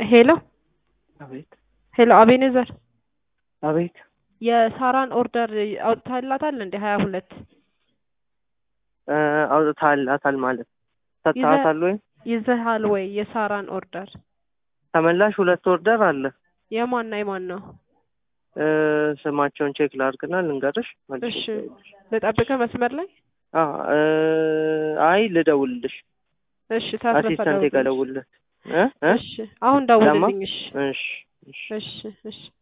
ሄሎ አቤት ሄሎ አቤኔዘር አቤት የሳራን ኦርደር አውጥታላታል እንዴ ሀያ ሁለት እ አውጥታላታል ማለት ሰጥተሃታል ወይ? ይዘሃል ወይ የሳራን ኦርደር ተመላሽ ሁለት ኦርደር አለ። የማና የማን ነው? እ ስማቸውን ቼክ ላድርግና ልንገርሽ። መልሼ እሺ ልጠብቅህ መስመር ላይ አ እ አይ ልደውልልሽ። እሺ ታስረፈ አሲስታንቴ ጋር ደውልለት እ እ እሺ አሁን ደውልልኝ እሺ እሺ እሺ እሺ እሺ